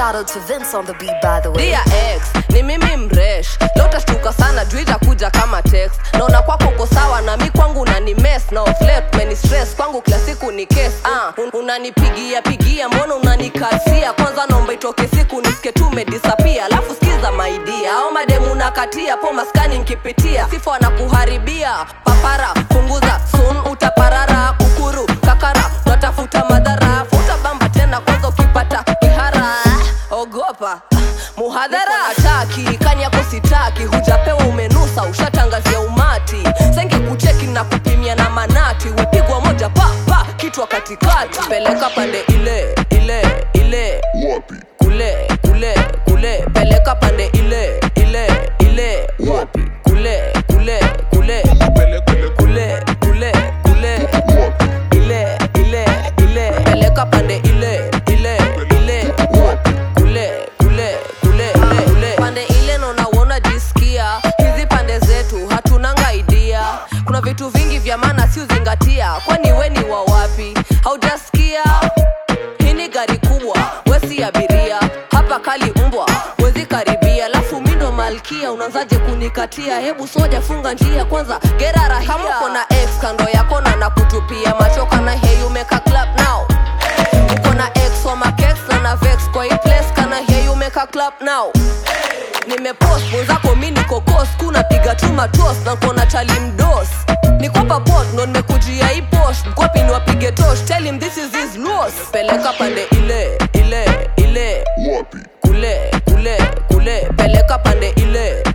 Shout out to Vince on the beat, by the way. Dear ex, ni mimi mresh leo utashtuka sana juu itakuja kama text naona kwako uko sawa na mi kwangu nani mess na of late many stress kwangu kila siku ni case ah un unanipigia pigia mbona unanikasia kwanza naomba itoke siku nisike tu umedisappear alafu sikiza maidia au mademu nakatia po maskani nkipitia sifa wanakuharibia papara punguza sun utaparara kukuru kakara natafuta madhara futa bamba tena kwanza ukipata kihara ogopa muhadhara ataki kani yako sitaki hujapewa umenusa ushatangazia umati senge kucheki na kupimia na manati upigwa moja pa pa kitwa katikati peleka pande ile ile ile wapi kule kule kule peleka pande ile ile ile wapi kule kule kule pele pele kule kule kule wapi ile ile ile peleka pande ile ile ile wapi kule kule kule kule kule pande ile naona uona jisikia hizi pande zetu hatunanga idea kuna vitu vingi vya maana si uzingatia kwani we ni wa wapi haujasikia hii ni gari kubwa wesi abiria hapa kali umbwa wezi karibia alafu mindo malkia unaanzaje kunikatia hebu soja funga njia kwanza gerarahia kama uko na ex kando yako na nakutupia machoka na hey umeka clap now uko na ex wa makex na na vex kwa hii place kana hey umeka clap now nimepost mwenzako mi niko kos kunapiga tu matos na kona chali mdos nikopa pot ndo nimekujia hii post mkwapi niwapige tosh tell him this is his loss peleka pande ile ile ile wapi kule kule kule peleka pande ile